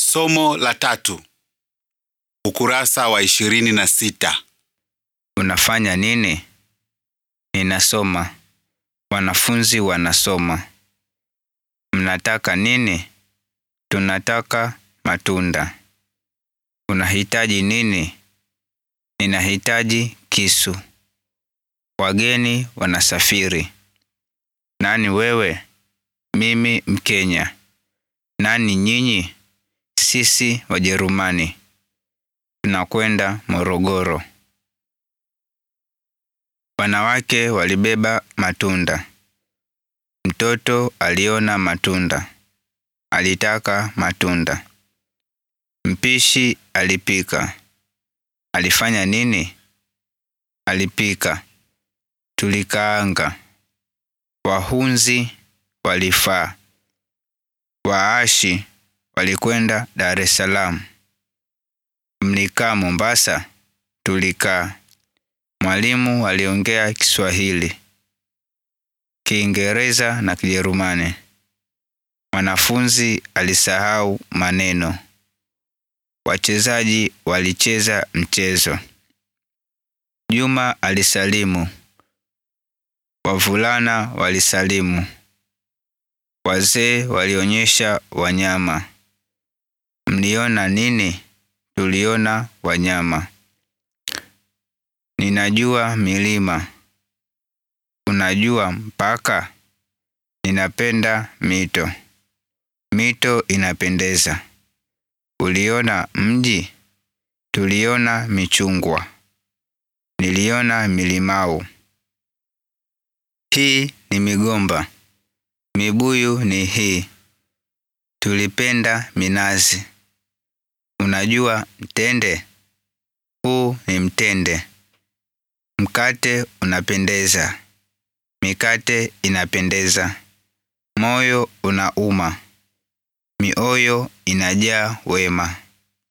Somo la tatu. Ukurasa wa ishirini na sita. Unafanya nini? Ninasoma. Wanafunzi wanasoma. Mnataka nini? Tunataka matunda. Unahitaji nini? Ninahitaji kisu. Wageni wanasafiri. Nani wewe? Mimi Mkenya. Nani nyinyi? Sisi Wajerumani. Tunakwenda Morogoro. Wanawake walibeba matunda. Mtoto aliona matunda. Alitaka matunda. Mpishi alipika. Alifanya nini? Alipika. Tulikaanga. Wahunzi walifaa. Waashi walikwenda Dar es Salaam. Mlikaa Mombasa? Tulikaa. Mwalimu aliongea Kiswahili, Kiingereza na Kijerumani. Mwanafunzi alisahau maneno. Wachezaji walicheza mchezo. Juma alisalimu. Wavulana walisalimu. Wazee walionyesha wanyama. Mliona nini? Tuliona wanyama. Ninajua milima. Unajua mpaka? Ninapenda mito. Mito inapendeza. Uliona mji? Tuliona michungwa. Niliona milimau. Hii ni migomba. Mibuyu ni hii. Tulipenda minazi. Unajua mtende? Huu ni mtende. Mkate unapendeza. Mikate inapendeza. Moyo unauma. Mioyo inajaa wema.